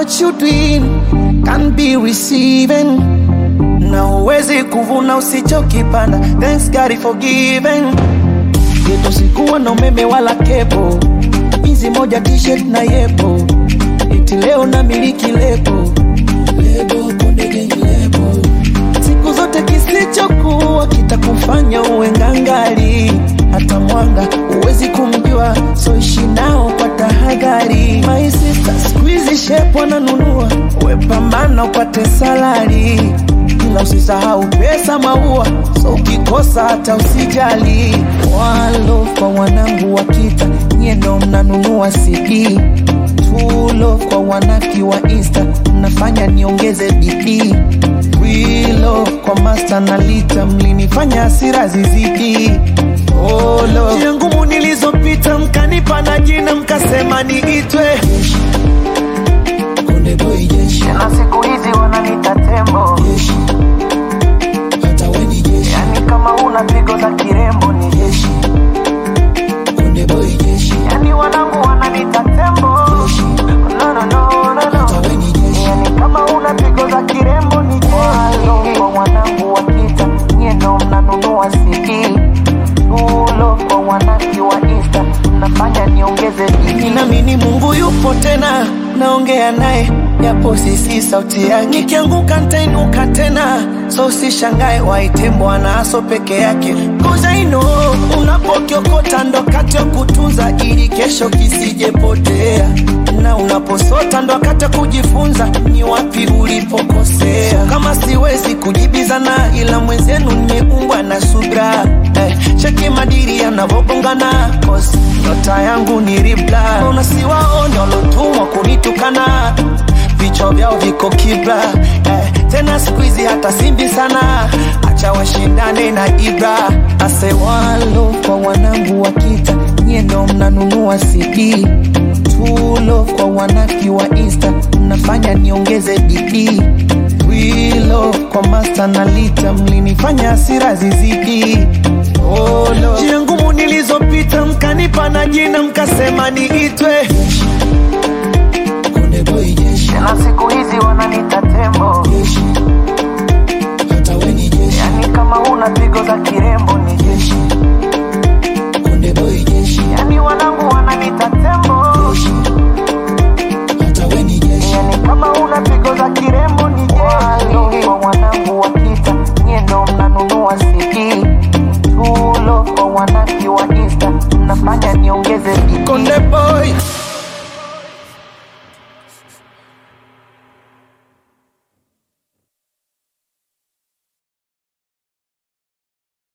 what you doing can be receiving na huwezi kuvuna usichokipanda thanks God for giving yetu sikuwa na umeme wala kepo hizi moja t-shirt na yepo iti leo na miliki lebo lebo konde gang lebo siku zote kisichokuwa kitakufanya uwe ngangari hata mwanga huwezi kumjua so ishi nao kwa tahadhari my sister squeeze shape wananunua wepambana upate salari ila usisahau pesa maua so ukikosa hata usijali walo kwa wanangu wa kita nyie ndo mnanunua cd tulo kwa wanaki wa insta mnafanya niongeze bidii wilo kwa masta na lita mlinifanya hasira zizidi olo njia ngumu nilizopita mkanipa na jina mkasema niitwe Konde boy jeshi na siku hizi wananita tembo jeshi hata we ni jeshi yani kama una pigo za kirembo ni jeshi Konde boy jeshi yani wanangu wananita tembo jeshi no, no, no, no, hata no. we ni jeshi yani kama una pigo za kirembo ni jeshi kwa wanangu wa kita nyie ndo mnanunua CD tulo kwa wanaki wa insta mnafanya niongeze bidii Ninaamini Mungu yupo tena, naongea naye japo sisi sauti yake. Nikianguka nitainuka tena, so usishangae waite Bwana aso peke yake. Cause I know unapokiokota ndo kati ya kutunza ili kesho kisijepotea, na unaposota ndo wakati wa kujifunza ni wapi ulipokosea. So kama siwezi kujibizana, ila mwenzenu nimeumbwa na subra eh, cheki madiri yanavogongana cause nyota yangu ni ribla una siwaone walotumwa kunitukana vichwa vyao viko kibla eh, tena siku hizi hata simbi sana acha washindane na ibra asewalo kwa wanangu wa kita nyie ndo mnanunua cd tulo kwa wanaki wa insta mnafanya niongeze bidii wilo kwa masta na lita mlinifanya hasira zizidi Olo. njia ngumu nilizopita mkanipa na jina mkasema niitwe Konde boy jeshi, na siku hizi wananita tembo jeshi, hata we ni jeshi. yani kama una pigo za kirembo ni jeshi Konde boy jeshi, yani wanangu wananita tembo jeshi, hata we ni jeshi. yani kama una pigo za kirembo ni jeshi kwa wanangu wa kita nyie ndo mnanunua CD tulo kwa wanaki wa insta mnafanya niongeze bidii Konde boy